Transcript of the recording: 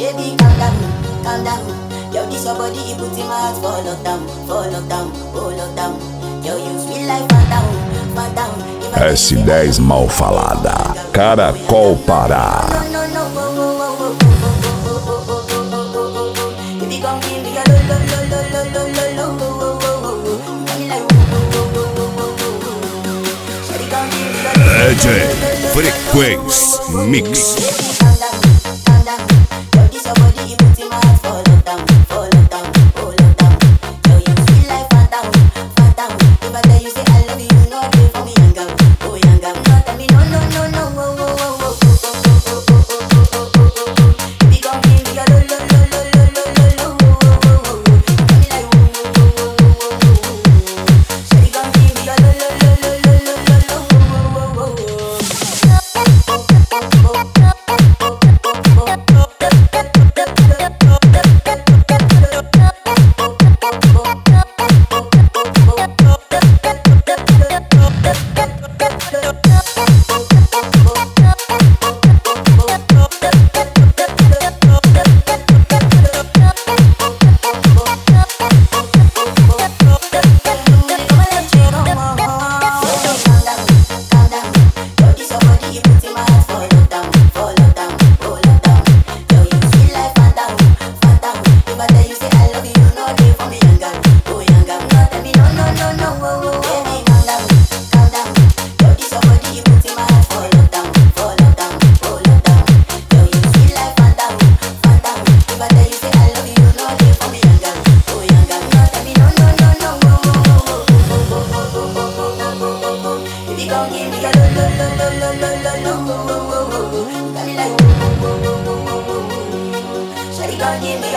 Baby, calm down, calm down. Yo, this your body, it puts in my heart for lockdown, for lockdown, oh lockdown. Yo, you sweet like phantom, phantom. If I tell you say I S10 mal falada. Caracol Pará. No, no, no, oh, oh, oh, oh, oh, oh, oh, oh, oh, oh, oh, oh. If you gon' give me a lo, lo, lo, lo, lo, lo, lo, lo, oh, oh, oh, oh, oh. You got me like, oh, oh, oh, oh, oh, oh, oh, oh. Shawty gon' give me a lo, lo, lo, lo, DJ lo, lo, lo, lo, Frequência Mix. Baby, calm down, calm down. Yo, this your body, it puts in my heart for lockdown, for lockdown, oh lockdown. Yo, you sweet like phantom, phantom. If I tell you say I love you, you know it for me, young girl, oh young girl. No, tell me no, no, no, no, oh, oh, oh, oh, oh, oh, oh, oh, oh, oh, oh, oh, oh. If you gon' give me a lo, lo, lo, lo, lo, lo, lo, lo, oh, oh, oh, oh, oh. You got me like, oh, oh, oh, oh, oh, oh, oh, oh. Shawty gon' give me a lo, lo, lo, lo, lo, lo, lo, lo, oh, oh, oh, oh, oh. If you gon' give me a lo lo lo lo lo lo lo lo oh, oh, oh, oh, oh. You got me like oh, oh, oh, oh, oh, oh, oh. Shawty gon' give me a